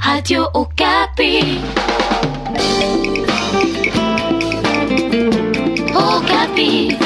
Radio Okapi. Okapi.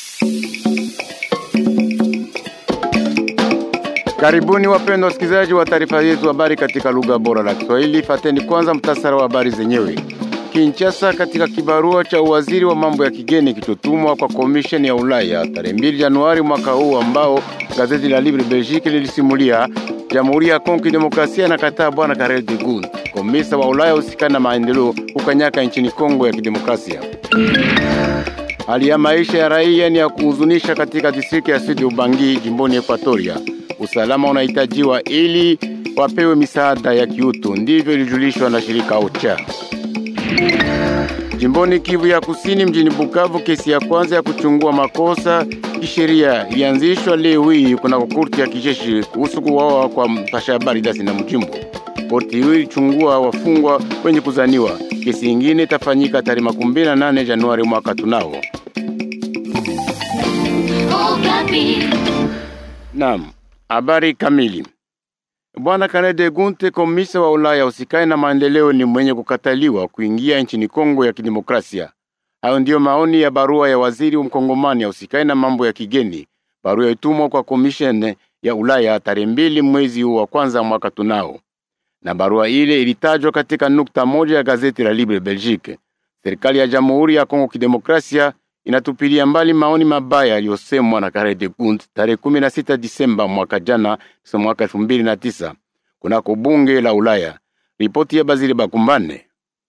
Karibuni wapendwa wasikilizaji wa taarifa yetu habari katika lugha bora la Kiswahili. Fateni kwanza mtasara wa habari zenyewe. Kinshasa, katika kibarua cha uwaziri wa mambo ya kigeni kilichotumwa kwa komisheni ya Ulaya tarehe 2 Januari mwaka huu, ambao gazeti la Libre Belgique lilisimulia, Jamhuri ya Kongo Kidemokrasia inakataa bwana Karel de Gucht, komisa wa Ulaya husikana na maendeleo ukanyaka nchini Kongo ya Kidemokrasia. Hali ya maisha ya raia ni ya kuhuzunisha katika distrikti ya Sud Ubangi jimboni Ekwatoria. Usalama unahitajiwa ili wapewe misaada ya kiutu, ndivyo ilijulishwa na shirika OCHA. Jimboni Kivu ya Kusini, mjini Bukavu, kesi ya kwanza ya kuchungua makosa kisheria ilianzishwa leo hii kunako korti ya kijeshi kuhusu kuwawa kwa mpasha habari Dasi na Mjimbo. Korti hiyo ilichungua wafungwa wenye kuzaniwa. Kesi ingine itafanyika tarehe makumi mbili na nane Januari mwaka tunao. Okapi. Naam, habari kamili. Bwana Karel de Gucht, komisa wa Ulaya usikae na maendeleo, ni mwenye kukataliwa kuingia nchini Kongo ya Kidemokrasia. Hayo ndiyo maoni ya barua ya waziri mkongomani ya usikae na mambo ya kigeni, barua itumwa kwa komishene ya Ulaya tarehe mbili mwezi huu wa kwanza mwaka tunao, na barua ile ilitajwa katika nukta moja ya gazeti la Libre Belgique. Serikali ya Jamhuri ya Kongo Kidemokrasia inatupilia mbali maoni mabaya yaliyosemwa na Karel de Gucht tarehe 16 Disemba mwaka jana, so mwaka 2009 kunako bunge la Ulaya. Ripoti ya Bazili Bakumbane.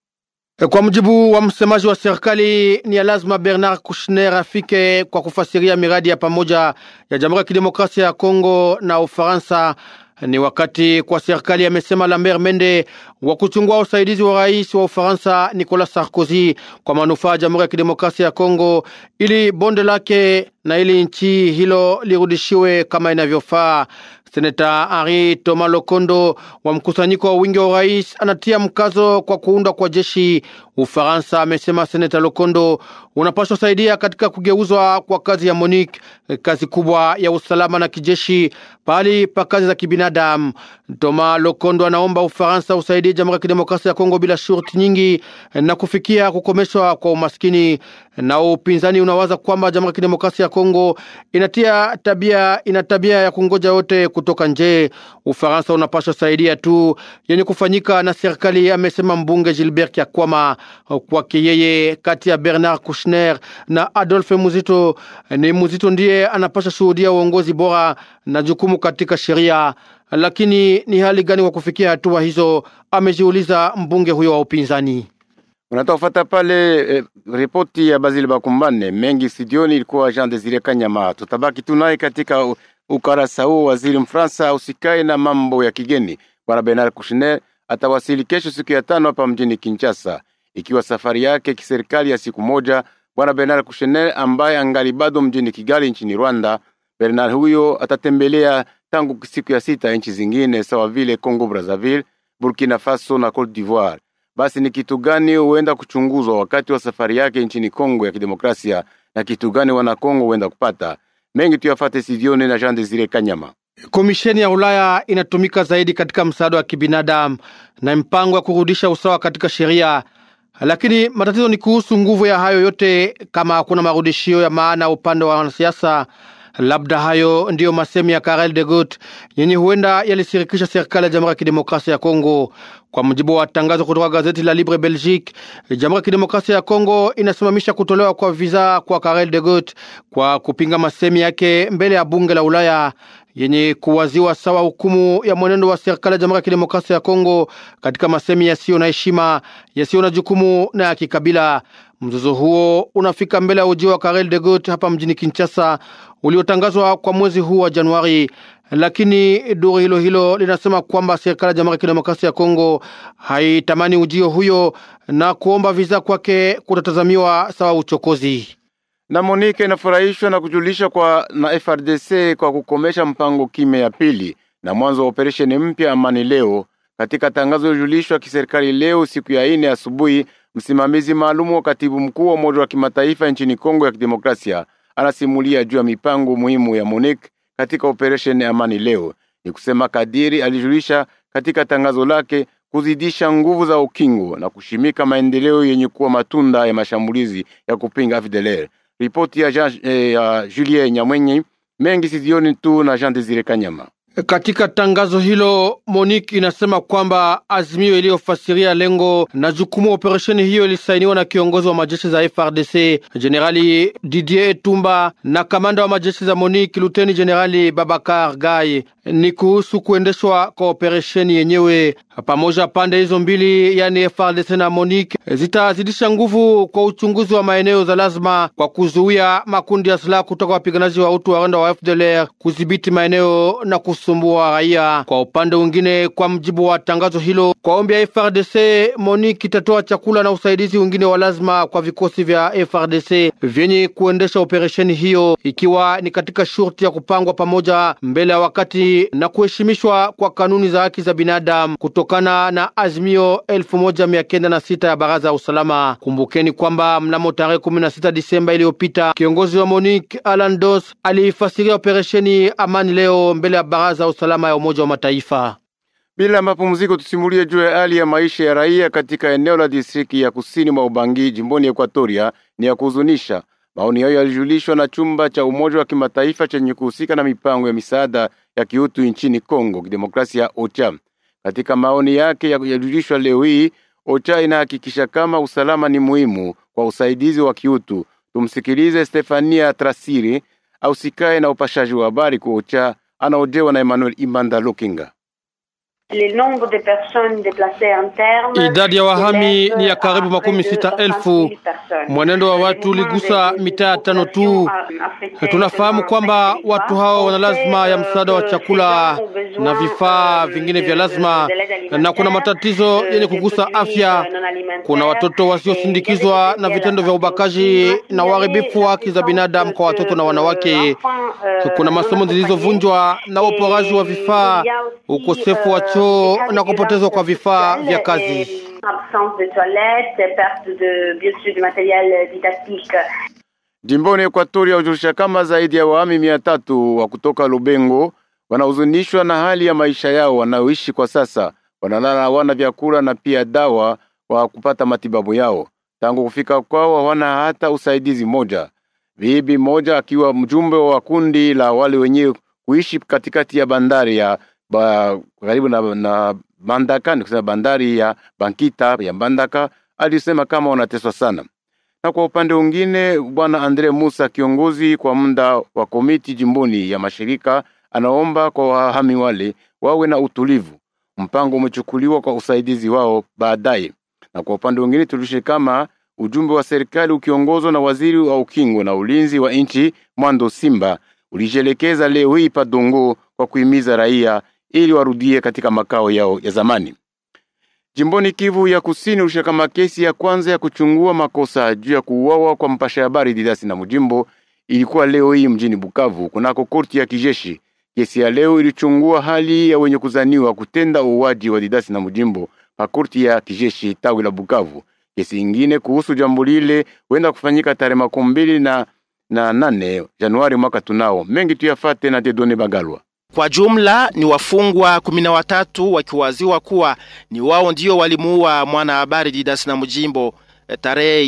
Kwa mujibu wa msemaji wa serikali ni ya lazima Bernard Kouchner afike kwa kufasiria miradi ya pamoja ya Jamhuri ya Kidemokrasia ya Kongo na Ufaransa. Ni wakati kwa serikali, amesema Lambert Mende, wa kuchungua usaidizi wa rais wa Ufaransa Nicolas Sarkozy kwa manufaa ya Jamhuri ya Kidemokrasia ya Kongo, ili bonde lake na ili nchi hilo lirudishiwe kama inavyofaa. Seneta Henri Thomas Lokondo wa mkusanyiko wa wingi wa urais anatia mkazo kwa kuundwa kwa jeshi Ufaransa. Amesema Seneta Lokondo unapaswa saidia katika kugeuzwa kwa kazi ya MONUC, kazi kubwa ya usalama na kijeshi, pahali pa kazi za kibinadamu. Thomas Lokondo anaomba Ufaransa usaidie Jamhuri ya Kidemokrasia ya Kongo bila shurti nyingi na kufikia kukomeshwa kwa umaskini. Na upinzani unawaza kwamba Jamhuri ya Kidemokrasia ya Kongo inatia tabia ina tabia ya kungoja wote kutoka nje. Ufaransa unapaswa saidia tu yenye kufanyika na serikali, amesema mbunge Gilbert Kyakwama. Kwake yeye, kati ya Bernard Kouchner na Adolphe Muzito, ni Muzito ndiye anapasha shuhudia uongozi bora na jukumu katika sheria. Lakini ni hali gani kwa kufikia hatua hizo, amejiuliza mbunge huyo wa upinzani. Unatofata pale eh, ripoti ya Bazili Bakumbane mengi studioni, ilikuwa Jean Desire Kanyama. Tutabaki tunaye katika u- ukarasa huo. Waziri Mfaransa usikae na mambo ya kigeni bwana Bernard Kouchner atawasili kesho siku ya tano hapa mjini Kinshasa, ikiwa safari yake kiserikali ya siku moja. Bwana Bernard Kouchner ambaye angali bado mjini Kigali nchini Rwanda. Bernard huyo atatembelea tangu siku ya sita nchi zingine sawa vile Congo Brazzaville, Burkina Faso na Cote d'Ivoire. Basi ni kitu gani huenda kuchunguzwa wakati wa safari yake nchini Kongo ya Kidemokrasia na kitu gani wana Kongo huenda kupata? Mengi tuyafate sidioni na Jean Desire Kanyama. Komisheni ya Ulaya inatumika zaidi katika msaada wa kibinadamu na mpango wa kurudisha usawa katika sheria, lakini matatizo ni kuhusu nguvu ya hayo yote, kama hakuna marudishio ya maana upande wa wanasiasa. Labda hayo ndiyo masemi ya Karel de Gucht yenye huenda yalisirikisha serikali ya Jamhuri ya Kidemokrasia ya Kongo. Kwa mujibu wa tangazo kutoka gazeti la Libre Belgique, Jamhuri ya Kidemokrasia ya Kongo inasimamisha kutolewa kwa visa kwa Karel de Gucht kwa kupinga masemi yake mbele ya bunge la Ulaya yenye kuwaziwa sawa hukumu ya mwenendo wa serikali ya Jamhuri ya Kidemokrasia ya Kongo katika masemi yasiyo na heshima, yasiyo na jukumu na ya kikabila. Mzozo huo unafika mbele ya ujio wa Karel de Gucht hapa mjini Kinshasa uliotangazwa kwa mwezi huu wa Januari, lakini duru hilo hilo linasema kwamba serikali ya Jamhuri ya Kidemokrasia ya Kongo haitamani ujio huyo na kuomba visa kwake kutatazamiwa sawa uchokozi. Na Monique inafurahishwa na kujulisha kwa na FRDC kwa kukomesha mpango kime ya pili na mwanzo wa operesheni mpya amani leo. Katika tangazo lilojulishwa kiserikali leo siku ya ine asubuhi, msimamizi maalumu wa katibu mkuu wa Umoja wa Kimataifa nchini Kongo ya Kidemokrasia anasimulia juu ya mipango muhimu ya MONUC katika operesheni amani leo. Ni kusema kadiri alijulisha katika tangazo lake kuzidisha nguvu za ukingo na kushimika maendeleo yenye kuwa matunda ya mashambulizi ya kupinga FDLR. Ripoti ya, Jean, eh, ya Julien Nyamwenyi mengi sizioni tu na Jean Desire Kanyama. Katika tangazo hilo Monique inasema kwamba azimio iliyofasiria lengo na jukumu operesheni hiyo ilisainiwa na kiongozi wa majeshi za FRDC Generali Didier Etumba na kamanda wa majeshi za Monique Luteni Generali Babakar Gai. Ni kuhusu kuendeshwa kwa operesheni yenyewe. Pamoja pande hizo mbili, yani FRDC na Monique, zitazidisha nguvu kwa uchunguzi wa maeneo za lazima kwa kuzuia makundi ya silaha kutoka wapiganaji wa utu wa Rwanda wa FDLR kudhibiti maeneo na kusumbua raia. Kwa upande mwingine, kwa mjibu wa tangazo hilo, kwa ombi ya FRDC, Monique itatoa chakula na usaidizi wengine wa lazima kwa vikosi vya FRDC vyenye kuendesha operesheni hiyo, ikiwa ni katika shurti ya kupangwa pamoja mbele ya wakati na kuheshimishwa kwa kanuni za haki za binadamu kutokana na azimio elfu moja mia kenda na sita ya baraza ya usalama. Kumbukeni kwamba mnamo tarehe kumi na sita Disemba iliyopita kiongozi wa Monique Alan Dos aliifasiria operesheni Amani leo mbele ya baraza ya usalama ya Umoja wa Mataifa. Bila mapumziko, tusimulie juu ya hali ya maisha ya raia katika eneo la distriki ya kusini mwa Ubangi jimboni Ekwatoria ni ya kuhuzunisha. Maoni hayo yalijulishwa na chumba cha Umoja wa Kimataifa chenye kuhusika na mipango ya misaada ya kiutu nchini Kongo Kidemokrasia, OCHA. Katika maoni yake yalijulishwa leo hii, OCHA inahakikisha kama usalama ni muhimu kwa usaidizi wa kiutu. Tumsikilize Stefania Trasiri au sikae na upashaji wa habari kwa OCHA, anaojewa na Emmanuel Imanda Lokinga. Idadi ya wahami ni ya karibu makumi sita elfu. Mwenendo wa watu uligusa mitaa tano tu. Tunafahamu kwamba watu hao wana lazima ya msaada wa chakula na vifaa vingine vya lazima, na kuna matatizo yenye kugusa afya. Kuna watoto wasiosindikizwa na vitendo vya ubakaji na uharibifu wa haki za binadamu kwa watoto na wanawake. Kuna masomo zilizovunjwa na uporaji wa vifaa, ukosefu wa choo na kupotezwa kwa vifaa vya kazi. Jimboni Ekwatoria hujulisha kama zaidi ya wahami mia tatu wa kutoka Lubengo wanahuzunishwa na hali ya maisha yao wanaoishi kwa sasa. Wanalala hawana vyakula na pia dawa wa kupata matibabu yao. Tangu kufika kwao hawana hata usaidizi moja. Bibi moja akiwa mjumbe wa kundi la wale wenyewe kuishi katikati ya bandari ya ba, karibu na, na Bandaka ni kusema bandari ya Bankita ya Bandaka, alisema kama wanateswa sana. Na kwa upande mwingine, bwana Andre Musa, kiongozi kwa muda wa komiti jimboni ya mashirika, anaomba kwa wahami wale wawe na utulivu. Mpango umechukuliwa kwa usaidizi wao baadaye. Na kwa upande mwingine, tulishe kama ujumbe wa serikali ukiongozwa na waziri wa ukingo na ulinzi wa nchi Mwando Simba ulijielekeza leo hii Padongo kwa kuhimiza raia ili warudie katika makao yao ya zamani. Jimboni Kivu ya Kusini ulisha kama kesi ya kwanza ya kuchungua makosa juu ya kuuawa kwa mpasha habari Didasi na Mujimbo ilikuwa leo hii mjini Bukavu kunako korti ya kijeshi. Kesi ya leo ilichungua hali ya wenye kuzaniwa kutenda uuaji wa Didasi na Mujimbo pa korti ya kijeshi tawi la Bukavu. Kesi ingine kuhusu jambo lile huenda kufanyika tarehe makumi mbili na, na nane Januari mwaka tunao. Mengi tuyafate na Dedone Bagalwa. Kwa jumla ni wafungwa kumi na watatu wakiwaziwa kuwa ni wao ndio walimuua mwanahabari Didas na Mujimbo tarehe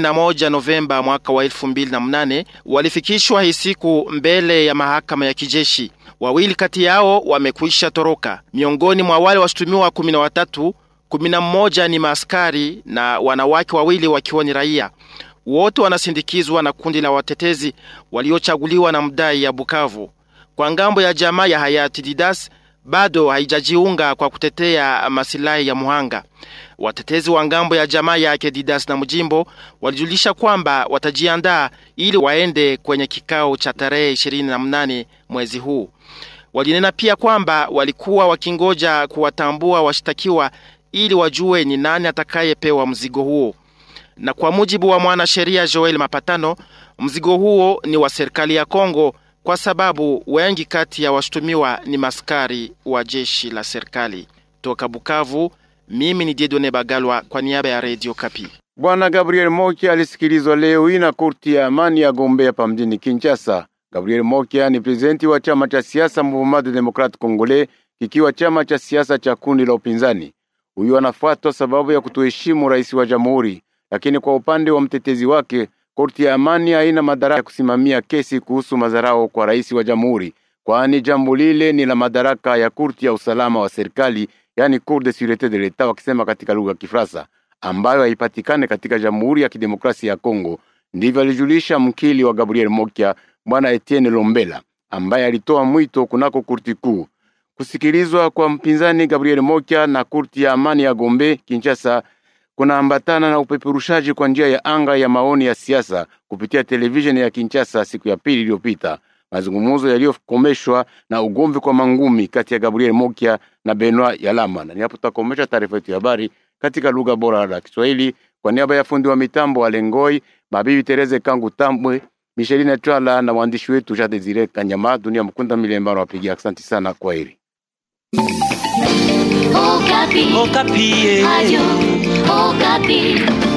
21 Novemba mwaka wa 2008 walifikishwa hii siku mbele ya mahakama ya kijeshi. Wawili kati yao wamekwisha toroka. Miongoni mwa wale washutumiwa kumi na watatu, kumi na mmoja ni maaskari na wanawake wawili wakiwa ni raia. Wote wanasindikizwa na kundi la watetezi waliochaguliwa na mdai ya Bukavu. Kwa ngambo ya jamaa ya hayati Didas bado haijajiunga kwa kutetea masilahi ya muhanga. Watetezi wa ngambo ya jamaa yake Didas na Mujimbo walijulisha kwamba watajiandaa ili waende kwenye kikao cha tarehe 28 mwezi huu. Walinena pia kwamba walikuwa wakingoja kuwatambua washtakiwa ili wajue ni nani atakayepewa mzigo huo. Na kwa mujibu wa mwanasheria Joel Mapatano, mzigo huo ni wa serikali ya Kongo kwa sababu wengi kati ya washtumiwa ni maskari wa jeshi la serikali. Toka Bukavu, mimi ni Diedone Bagalwa kwa niaba ya Radio Kapi. Bwana Gabriel Mokia alisikilizwa leo hii na korti ya amani ya Gombe hapa mjini Kinshasa. Gabriel Mokia ni prezidenti wa chama cha siasa Mouvement de Democrate Congolais, kikiwa chama cha siasa cha kundi la upinzani. Huyu anafuatwa sababu ya kutoheshimu rais wa jamhuri, lakini kwa upande wa mtetezi wake, korti ya amani haina madaraka ya kusimamia kesi kuhusu madharau kwa rais wa jamhuri, kwani jambo lile ni la madaraka ya korti ya usalama wa serikali, yani Cour de Surete de l'Etat wakisema katika lugha ya Kifaransa, ambayo haipatikane katika Jamhuri ya Kidemokrasia ya Kongo. Ndivyo alijulisha mkili wa Gabriel Mokia, bwana Etienne Lombela, ambaye alitoa mwito kunako kurti kuu kusikilizwa kwa mpinzani Gabriel Mokia na kurti ya amani ya Gombe Kinshasa kunaambatana na upeperushaji kwa njia ya anga ya maoni ya siasa kupitia televisheni ya Kinshasa siku ya pili iliyopita, mazungumzo yaliyokomeshwa na ugomvi kwa mangumi kati ya Gabriel Mokia na Benoit Yalama. Na nihapo tutakomesha taarifa yetu ya habari katika lugha bora la Kiswahili kwa niaba ya fundi wa mitambo wa Lengoi, mabibi Tereze Kangu Tambwe, Micheline Twala na waandishi wetu Jean Desire Kanyama, Dunia Mkunda Milemba wapigia. Asante sana, kwa heri. Okapi. Okapi. Radio Okapi.